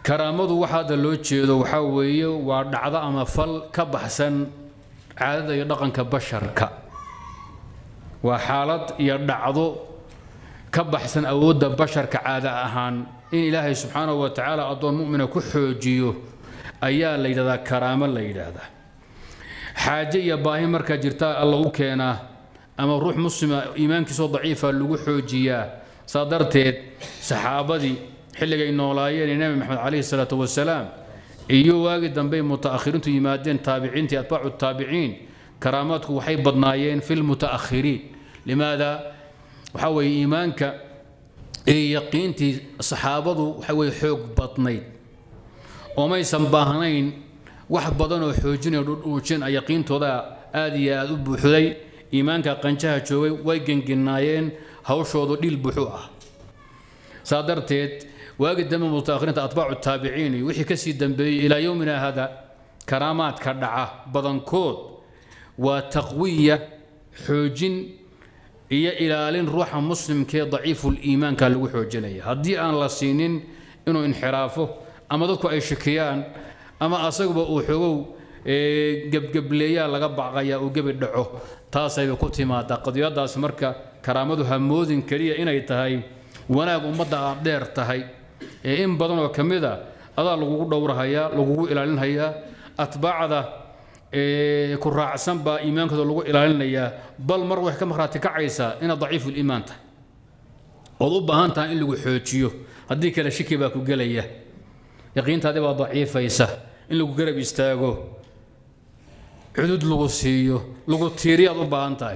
karaamadu waxa hadda loo jeedo waxaa weeye waa dhacdo ama fal ka baxsan caadada iyo dhaqanka basharka waa xaalad iyo dhacdo ka baxsan awoodda basharka caada ahaan in ilaahay subxaanahu wa tacaala addoon mu'mina ku xoojiyo ayaa la yidhahdaa karaamo la yidhaahdaa xaaje iyo baahi markaa jirta alla u keenaa ama ruux muslima iimaankiisoo daciifa lagu xoojiyaa saa darteed saxaabadii xilligay noolaayeen nebi maxamed calayhi salaatu wasalaam iyo waagii dambey mutaakhiriintu yimaadeen taabiciintii atbaacu taabiciin karaamaadku waxay badnaayeen fi lmutaakhiriin limaada waxaa weeye iimaanka iyo yaqiintii saxaabadu waxa weye xoog badnayd oo maysan baahnayn wax badan oo xoojinaya dhudhuujin yaqiintooda aad iyo aad u buuxday iimaanka qanjaha joogay way genginaayeen hawshoodu dhil buuxu ah saa darteed waagi dambe mutaakhiriinta atbaacu taabiciin iyo wixii kasii dambeeyey ilaa yowmina hada karaamaadka dhaca badankood waa taqwiya xoojin iyo ilaalin ruuxa muslimkee daciiful iimaanka lagu xoojinaya haddii aan la siinin inuu inxiraafo ama dadku ay shakiyaan ama asaguba uu xogow gebgebleeyaa laga baqaya uu gebi dhaco taasayba ku timaadaa qadiyadaas marka karaamadu hamoodin keliya inay tahay wanaag ummadda aad dheer tahay ee in badan oo ka mid a adaa lagugu dhowrahayaa lagugu ilaalinhayaa atbaacda ku raacsan baa iimaankooda lagu ilaalinayaa bal mar waxay ka markhaati kacaysaa inaad daciifuliimaan tahay ood u baahan tahay in lagu xoojiyo haddii kale shiki baa ku gelaya yaqiintaadii baa daciifaysa in lagu garab istaago cudud lagu siiyo lagu tiiriyaad u baahan tahay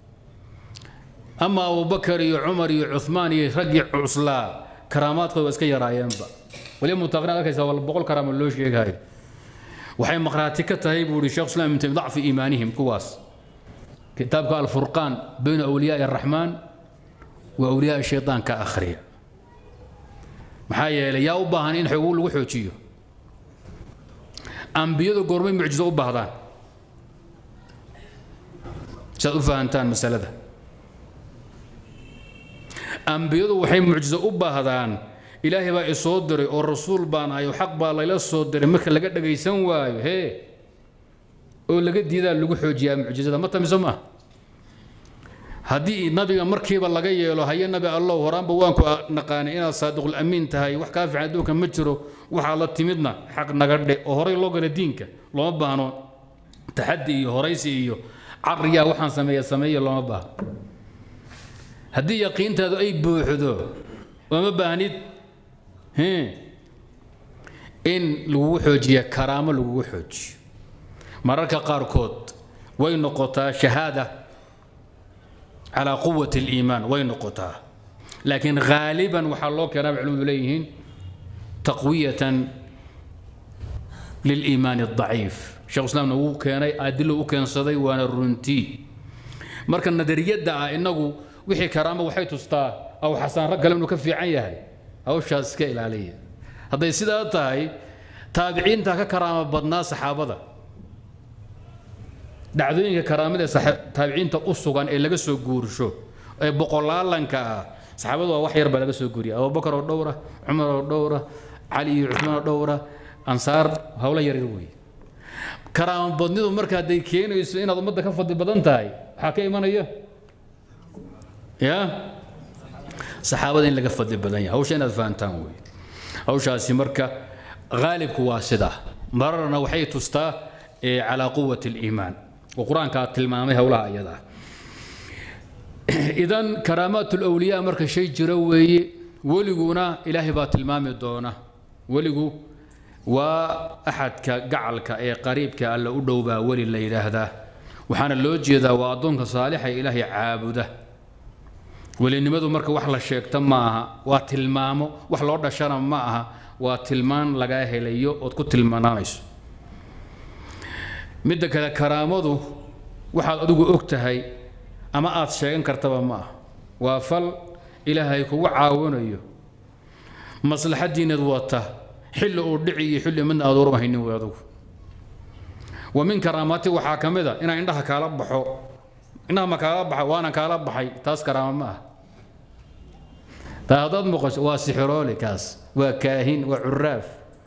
ama abubakar iyo cumar iyo cumaan iyo raggii cuslaa karaamaadkooda waa iska yaraayeenba waliba mutaaqrin arkaysa wala boqol karaama loo sheegayo waxay maqhraati ka tahay buu ihi sheekh islam ibn taymiya dacfi iimaanihim kuwaas kitaabka alfurqaan bayna awliyaai araxmaan wa awliyaai shaytaan ka akhriya maxaa yeelay yaa u baahan in xogu lagu xoojiyo ambiyadu goormay mucjizo u baahdaan si aad u fahantaan masalada ambiyadu waxay mucjizo u baahdaan ilaahay baa isoo diray oo rasuul baan ahay oo xaq baa layla soo diray marka laga dhagaysan waayo hee oo laga diidaa lagu xoojiyaa mucjizada ma tamiso ma haddii nabiga markiiba laga yeelo haye nabi allow horaanba waanku naqaanay inaad saadiqul amiin tahay wax kaa fiican adduunka ma jiro waxaa la timidna xaq naga dhe oo horay loo gala diinka looma baahno taxaddi iyo horaysi iyo caqriyaa waxaan sameeya sameeya looma baahno haddii yaqiintaadu ay buuxdo ooma baahnid in lagugu xoojiya karaamo lagugu xoojiyo mararka qaarkood way noqotaa shahaada calaa quwati اliimaan way noqotaa laakiin haaliban waxaa loo keenaa bay culimadu leeyihiin taqwiyatan liliimaan الضaciif sheekh islaamna wuu keenay adilo u keensaday waana runtii marka nadariyadda ah inagu wixii karaamo waxay tustaa aw xasaan rag kale inuu ka fiican yahay hawshaas iska ilaaliya hadday sidaa tahay taabiciinta ka karaamo badnaa saxaabada dhacdooyinka karaamada ee taabiciinta u sugan ee laga soo guursho ee boqolaalanka ah saxaabadu waa wax yar baa laga soo guuriya abubakar oo dhowra cumar oo dhowra cali iyo cuثmaan oo dhowra ansaar hawlo yaryar weeye karaamo badnidu marka hadday keenayso inaad ummadda ka fadli badan tahay waxaa ka imanaya ya saxaabada in laga fadli badan yahay hawsha inaad fahantaan wey hawshaasi marka haalibku waa sidaa mararna waxay tustaa calaa quwati اliimaan oo qur-aankaa tilmaamay howlaha ayada idan karaamaat اlawliyaa marka shay jira weeye weliguna ilaahay baa tilmaami doona weligu waa axadka gacalka ee qariibka alla u dhow baa weli la yidhaahdaa waxaana loo jeedaa waa addoonka saalixa ee ilaahay caabuda welinimadu marka wax la sheegta ma aha waa tilmaamo wax loo dhashana ma aha waa tilmaan lagaa helayo ood ku tilmaanaanayso midda kale karaamadu waxaad adigu og tahay ama aad sheegan kartaba ma ah waa fal ilaahay kugu caawinayo maslaxadiinad wata xilli uu dhici iyo xilli midna aad warma haynin wey adugu wa min karaamaati waxaa ka mid a inaan indhaha kaala baxo indhaha ma kaala baxa waana kaala baxay taas karaama ma ah taa haddaad muuqasho waa sixiroole kaas waa kaahin waa curaaf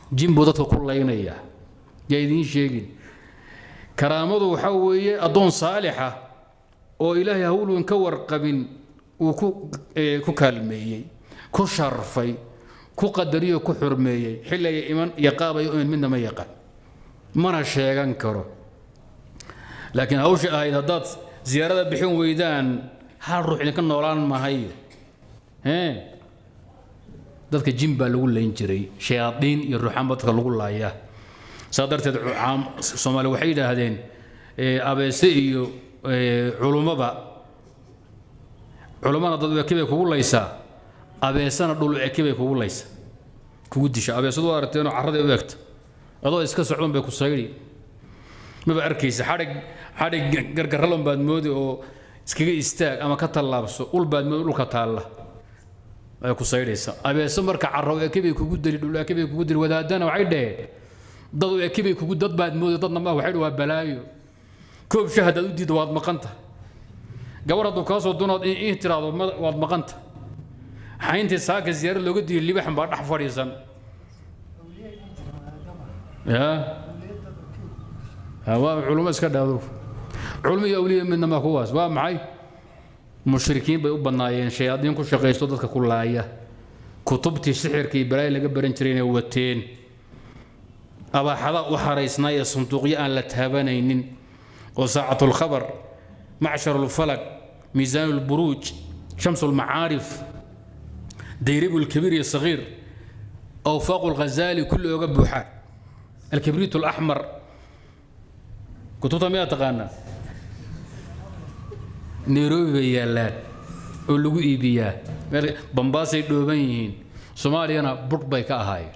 jin buu dadka ku laynayaa yaa idiin sheegin karaamadu waxaa weeye addoon saalixa oo ilaahay hawlwan ka warqabin uu ku ku kaalmeeyey ku sharfay ku qadariyo ku xurmeeyey xilliga iman iyo qaabay u iman midna ma yaqaan mana sheegan karo laakiin hawsha ahayd haddaad ziyaarada bixin weydaan hal ruux idinka noolaan mahayo ee dadka jin baa lagu layn jiray shayaadiin iyo ruuxaan baa dadka lagu laayaa saa darteed soomaali waxay yidhaahdeen abeese iyo culummaba culummana dad eke bay kugu laysaa abeesana dhul eke bay kugu laysaa kugu disha abeesadu waa aragteenoo carraday u egta adoo iska socdan bay ku saydi maba arkaysa xadhig xadhig gargarralon baad moodi oo iskaga istaag ama ka tallaabso ul baad moodi dhulka taalla ay ku saydhaysa abeeso marka carro eke bay kugu dili dhul eke bay kugu dili wadaadana waxay dhaheen dad u eke bay kugu dad baad moodi dadna ma waxay waa balaayo koob shah haddaad u diiddo waad maqanta gabar hadduu kaa soo dunood in tiraahdo waad maqanta xayntii saaka ziyaarad looga diiyo libaxan baa dhex fadhiisan ya waa culummo iska dhaado culummo iyo awliya midna ma kuwaas waa maxay mushrikiin bay u bannaayeen shayaadiin ku shaqaysto dadka ku laaya kutubtii sixirka iyo balaayi laga baran jiray inay wateen abaaxada u xaraysnaa ee sanduuqyo aan la taabanaynin oo saacatu lkhabar macshar lfalag miisaan lburuuj shams lmacaarif dayribu lkabiir iyo sagiir awfaaqu lghazali kulli oga buuxaan alkibriit alaxmar kutubta miyaa taqaanaa nairobi bay yaallaan oo lagu iibiyaa meel bambaasay dhooban yihiin soomaaliyana budh bay ka ahaayeen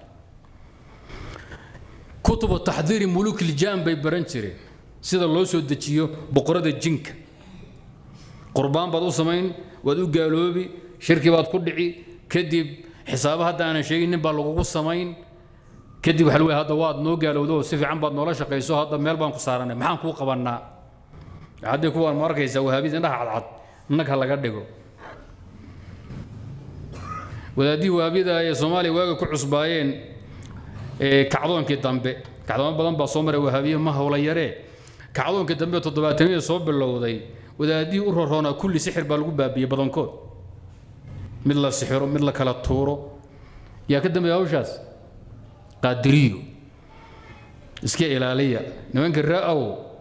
kutubu taxdiiri muluuk iljaan bay baran jireen sida loo soo dejiyo boqorada jinka qurbaan baad u samayn waad u gaaloobi shirki baad ku dhici kadib xisaabo hadda aanan sheegin nin baa lagugu samayn kadib waxa hadda waad noo gaalowdo oo si fiican baad noola shaqayso hadda meel baan ku saaranay maxaan kuu qabannaa haddii kuwaan ma arkaysaa wahaabida indhaha cadcad nag ha laga dhigo wadaadihii wahaabiyada ee soomaaliya waaga ku cusbaayeen kacdoonkii dambe kacdoomo badan baa soo maray wahaabiye ma howla yaree kacdoonkii dambe toddobaataniyada soo bilowday wadaadihii u roroonaa kulli sixir baa lagu baabiyey badankood mid la sixiro mid la kala tuuro yaa ka dambeeya hawshaas qaadiriyo iska ilaaliya nimanka ra-ow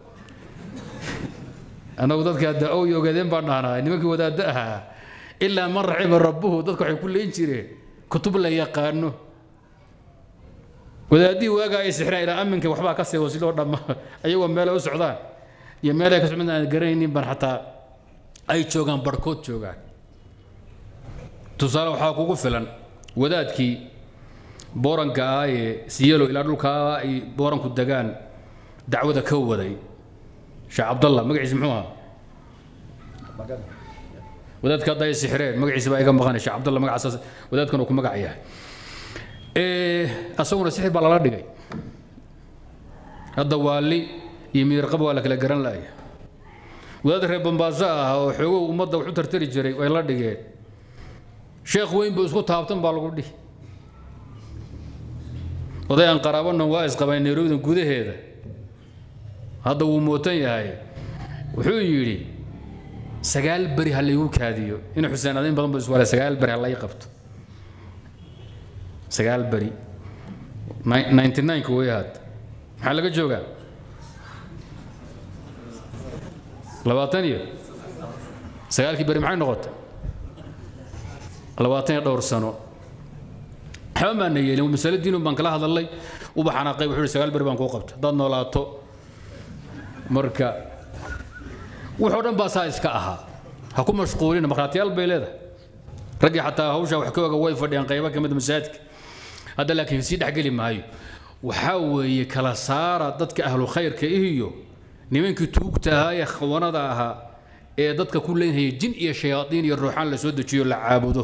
annagu dadka hadda ow iyo ogaadeen baan dhahnaa nimankii wadaadda ahaa ilaa man raxima rabbuhu dadka waxay ku leyn jireen kutub la yaqaano wadaadihii waagaa ay sixiraan ilaa aminka waxbaa ka seego sidoo dhamma ayagoo meelay u socdaan iyo meelay ka socdaan aan garanaynin baan xataa ay joogaan barhkood joogaan tusaale waxaa kugu filan wadaadkii booranka ah ee siyelo ilaa dhulkaa ay booranku degaan dacwada ka waday sheekh cabdallah magaciisa muxuu ahaa wadaadka hadda ay sixireen magaciisa baa iga maqanay sheekh cabdallah magacaas wadaadkan uu ku magac yahay asaguna sixir baa lala dhigay hadda waali iyo miirqaba waa la kala garan laaya wadaad reer bambaaso ah oo xoogow ummadda wax u tartari jiray way la dhigeen sheekh weyn buu isku taabtan baa lagu dhihi oday aan qaraabanan waa isqabay nairobidan gudaheeda hadda wuu mootan yahay wuxuu yidhi sagaal beri ha laygu kaadiyo in xuseen adayn badan ba iswala sagaal beri ha lay qabto sagaal beri ninety nineka way hadda maxaa laga joogaa labaatan iyo sagaalkii beri maxay noqotay labaatan iyo dhowr sano waxba maana yeelin masale diinun baan kala hadalnay uba xanaaqay wuxuu sagaal beri baan kuu qabta haddaad noolaato marka wuxuu dhan baa saa iska ahaa ha ku mashquulina markhaatiyaal bay leedahay raggii xataa hawshaa wax ka oga way fadhiyaan qaybo ka mid masaajidka hadda laakiin sii dhexgeli maayo waxaa weeye kala saara dadka ahlu khayrka iyo nimankii tuugta ahaa ee khawanada ahaa ee dadka ku leynhaya jin iyo shayaadiin iyo ruuxaan la soo dejiyo la caabudo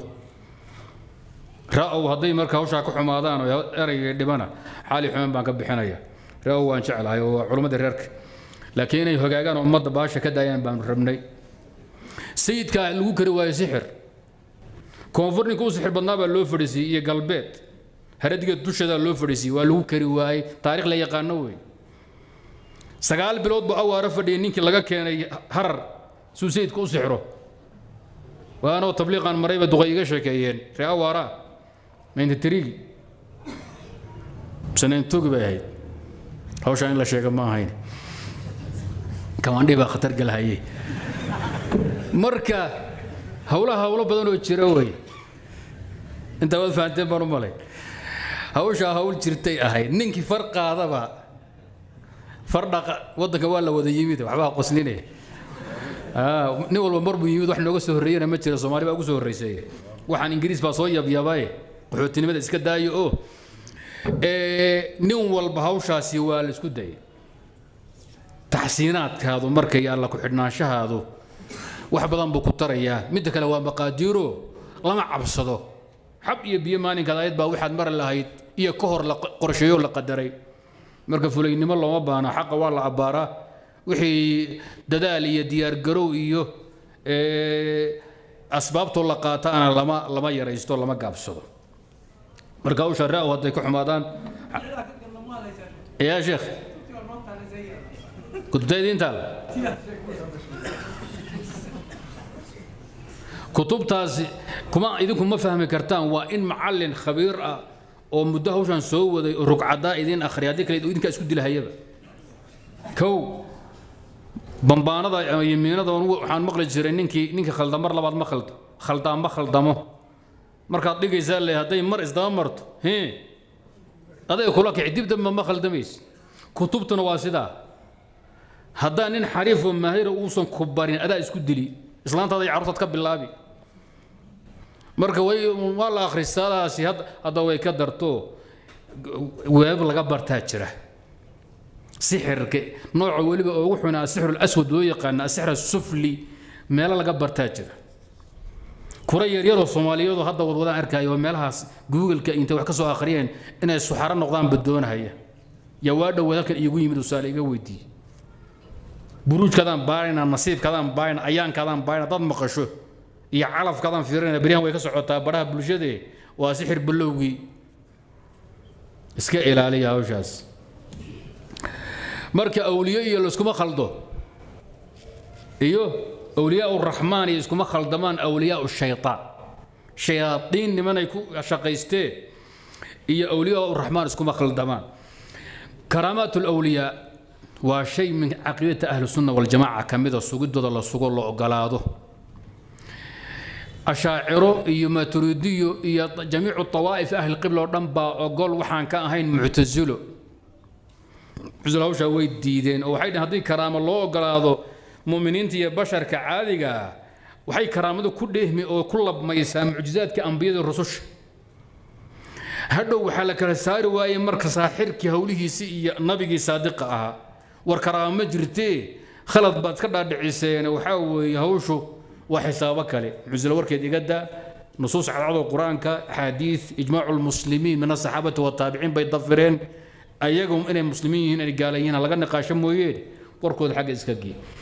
ra-ow hadday marka hawshaa ka xumaadaan oo eraygay dhibana xaali xumaan baan ka bixinaya ra-ow waan jeclahay oo waa culimmadii reerka laakiin inay hogaagaan oo ummadda baasha ka daayaan baanu rabnay sayidka lagu kari waayo sixir koonfur ninka u sixir badnaa baa loo fadhiisiyey iyo galbeed haradiga dusheeda loo fadhiisiyey waa lagu kari waayey taarikh la yaqaano wey sagaal bilood buu awaaro fadhiyay ninkii laga keenay harar suu sayidka u sixro waanoo tabliiqan marayba duqay iga sheekeeyeen ree awaara maynta tirigi sanayntogi bay ahayd hawshaa in la sheega ma ahayn kamaandhii baa khatar galahayey marka howlaha howlo badan oo jira wey intaa waad fahanteen baan u malay hawshaa hawl jirtay ahayd ninkii far qaadaba far dhaqa waddanka waa la wada yimid waxbaa qosline nin walba mar buu yimid wax nooga soo horreeyana ma jira soomaali baa ugu soo horreysay waxaan ingiriis baa soo yabyabaye qaxootinimada iska daayo oo nin walba hawshaasi waa la isku dayay taxsiinaadkaadu markay alla ku xidhnaanshahaadu wax badan buu ku tarayaa midda kale waa maqaadiiro lama cabsado xab iyo biyo maalinkaad ayad baa waxaad mari lahayd iyo ka hor la qorsheeyo la qadaray marka fulaynimo looma baana xaqa waa la abbaaraa wixii dadaal iyo diyaargarow iyo asbaabtoo la qaataana lama lama yaraysto lama gaabsado marka hawsha ra-w hadday ku xumaadaan yaa sheekh kutubtaydiintaal kutubtaasi kuma idinku ma fahmi kartaan waa in macallin khabiir ah oo muddo hawshan soo waday oo rugcadaa idin akhriya haddii kale idinkaa isku dilahayaba kow bambaanada ama yimiinada waxaan maqli jiray ninkii ninkii khalda mar labaad ma khaldo khaldaa ma khaldamo markaad dhigaysaa le hadday mar isdaba marto hee aday kula kici dib dambe ma khaldamaysa kutubtuna waa sidaa haddaa nin xariif oo maahira uusan ku barin adaa isku dili islaantaada iyo carruurtaad ka bilaabi marka way waa la akhristaadaasi hadda way ka darto weeb laga bartaa jira sixirka nooca weliba ugu xuna asixru aswad loo yaqaana asixr sufli meelo laga bartaa jira kura yaryaroo soomaaliyadu hadda wadwadaan arkaayo oo meelahaas googleka intay wax ka soo akhriyeen inay suxaro noqdaan badoonahaya yaa waa dhowaad halkan iigu yimid usaale iga weydiiyey buruujkaadaan baarayna nasiibkaadaan baarayna ayaankaadaan baarayna dad maqasho iyo calafkaadaan fiirinayna beryahan way ka socotaa baraha bulshade waa sixir balowgii iska ilaaliya hawshaas marka awliyo iyo laiskuma khaldo iyo awliyaa raxmaan iyo iskuma khaldamaan awliyaa shaytaan shayaadiin nimanay ku shaqaysteen iyo awliyaa raxmaan iskuma khaldamaan karaamaat lawliyaa waa shay min caqiidata ahli sunna waljamaaca ka mida sugidooda la sugo la ogolaado ashaaciro iyo maturidiyo iyo jamiicu tawaa'if ahli qibla oo dhan baa ogol waxaan ka ahayn muctasilo muctasilo hawshaa way diideen oo waxay dhaheen haddii karaamo loo ogolaado mu'miniinta iyo basharka caadiga ah waxay karaamadu ku dheehmi oo ku labmaysaa mucjizaadka ambiyada rususha hadhow waxaa la kala saari waayey marka saaxirkii howlihiisii iyo nabigii saadiqa ahaa war karaamo ma jirtee khalad baad ka dhaadhiciseen waxaa weeye hawshu waa xisaabo kale muctasilo warkeed iga daa nusuus cadcadoo qur-aanka axaadiid ijmaacu lmuslimiin min asaxaabati wataabiciin bay dafireen ayagu inay muslimiin yihiin inay gaala yihiin laga niqaasho mooyeen warkooda xagga iska gee